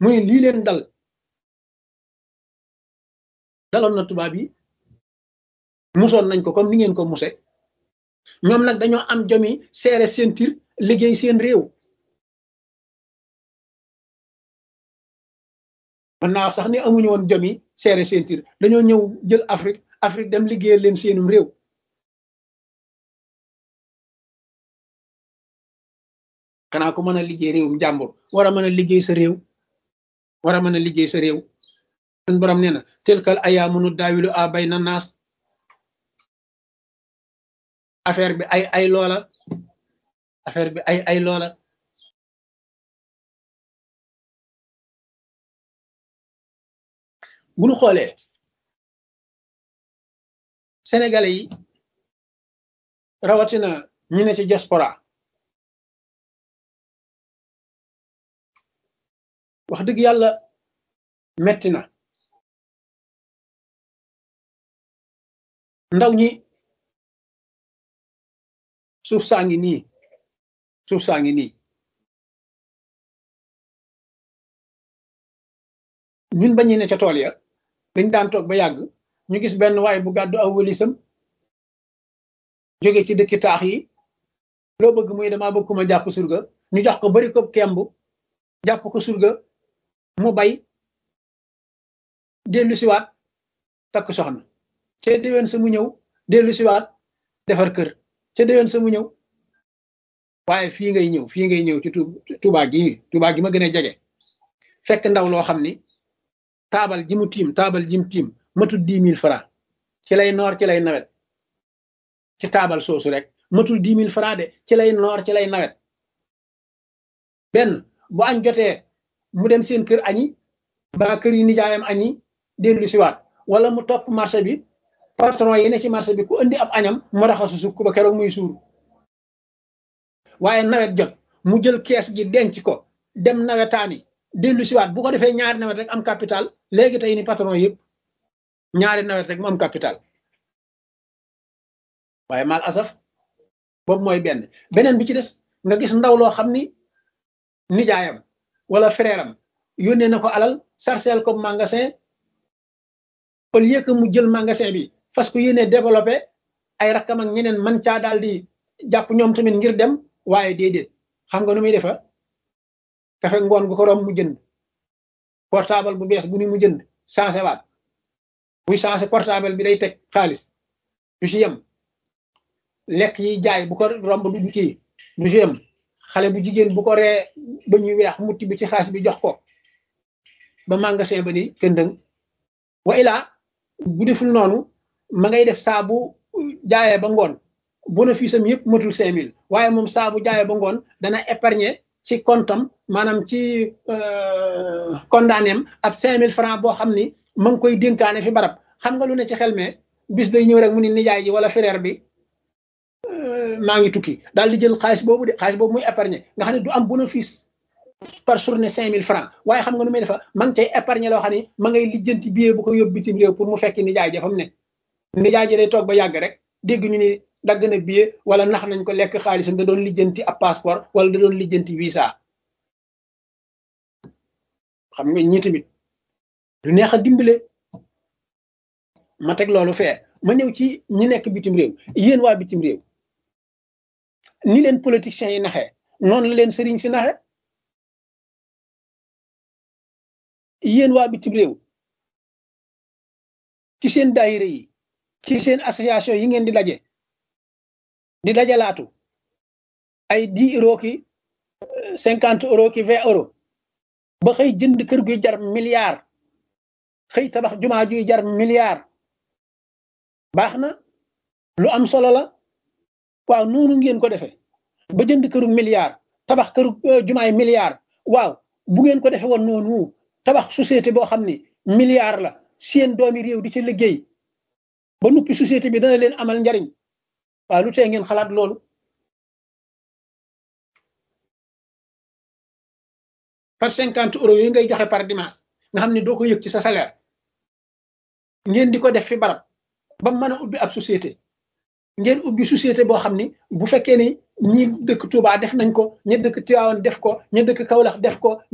muy lii leen dal daloon na tubaab yi musoon nañ ko comme ni ngeen ko muse ñoom nag dañoo am jomi seere seen tir liggéey seen réew mën naa wax sax ni amuñu woon jomi seere seen tir dañoo ñëw jël Afrique Afrique dem liggéeyal leen seenum réew xanaa ko mën a liggéey réewum jàmbur war a mën a liggéey sa réew war a mën a liggéey sa réew suñ borom nee na telkal ayaamu nu daawilu a bay na naas affaire bi ay ay loola affaire bi ay ay loola bu ñu xoolee sénégalais yi rawatina ñi ne ci diaspora wax dëgg yàlla metti na ndaw ñi suuf saa ngi nii suuf saa ngi nii ñun bañu ne ca tool ya dañ daan toog ba yàgg ñu gis benn waay bu gàddu aw wëlisam jóge ci dëkki taax yi loo bëgg muy dama bëgg ku ma jàpp surga ñu jox ko bari ko kemb jàpp ko surga mu bay dellu siwaat takk soxna ca déwén sa mu ñëw dellu siwaat defar kër ca déwén sa mu ñëw waaye fii ngay ñëw fii ngay ñëw ci Tuubaa gi Tuubaa gi ma gën a jege fekk ndaw loo xam ni taabal ji mu tiim taabal ji mu tiim matul dix mille francs ci lay noor ci lay nawet ci taabal soosu rek matul dix mille francs de ci lay noor ci lay nawet benn bu añ jotee mu dem seen kër añi ba kër yi nijaayam añi dellu siwaat wala mu topp marché bi patron yi ne ci marché bi ku indi ab añam mu raxasu sukk ba keroog muy suur waaye nawet jot mu jël kees gi denc ko dem nawetaani dellu siwaat bu ko defee ñaari nawet rek am capital léegi tey ni patron yëpp ñaari nawet rek mu am capital waaye mal asaf boobu mooy benn beneen bi ci des nga gis ndaw loo xam ni nijaayam wala frère am yónnee na ko alal sarcel ko magasin au lieu que mu jël magasin bi fas ko yéene développé ay rakkam ak ñeneen man caa daal di jàpp ñoom tamit ngir dem waaye déedéet xam nga nu muy defa kafe ngoon gu ko rom mu jënd portable bu bees bu ni mu jënd changé waat buy changé portable bi day teg xaalis du ci yem lekk yi jaay bu ko romb du kii du ci yem xale bu jigéen bu ko ree ba ñuy weex mutti bi ci xaalis bi jox ko ba magasin ba ni këndëng wa ilaa bu deful noonu ma ngay def saa bu jaayee ba ngoon bénéfice am yëpp matul cinq mille waaye moom saa bu jaayee ba ngoon dana épargner ci comptam maanaam ci condamné am ab cinq mille francs boo xam ni ma ngi koy dénkaane fi barab xam nga lu ne ci xel mais bis day ñëw rek mu ni nijaay ji wala frère bi maa ngi tukki daal di jël xaalis boobu de xaalis boobu muy épargner nga xam ne du am bénéfice par journée cinq mille francs waaye xam nga nu muy defa ma ngi cay épargner loo xam ne ma ngay lijjanti billet bu ko yóbbu bitim réew pour mu fekki nijaay ja fa mu ne nijaay ji day toog ba yàgg rek dégg ñu ni dagg na billet wala nax nañ ko lekk xaalisam da doon lijjanti ab passeport wala da doon lijjanti visa xam nga ñii tamit du neex a dimbale ma teg loolu fee ma ñëw ci ñi nekk bitim réew yéen waa bitim réew ni leen politiciens yi naxee noonu la leen sëriñ si naxe yéen waa bitim réew ci seen daayira yi ci seen association yi ngeen di daje di dajalaatu ay dix euros ki cinquante euros ki vingt euros ba xëy jënd kër guy jar milliard xëy tabax jumaa juy jar milliard baax na lu am solo la waaw noonu ngeen ko defee ba jënd këru milliard tabax këru jumaay milliard waaw bu ngeen ko defee woon noonu tabax société boo xam ni milliard la seen doomi réew di ci liggéey ba nuppi société bi dana leen amal njariñ waaw lu tee ngeen xalaat loolu par cinquante euros yooyu ngay joxe par dimanche nga xam ne doo ko yëg ci sa salaire ngeen di ko def fi barab ba mën a ubbi ab société ngeen ubbi société boo xam ni bu fekkee ni ñi dëkk Touba def nañ ko ña dëkk Tivaouane def ko ña dëkk Kaolack def ko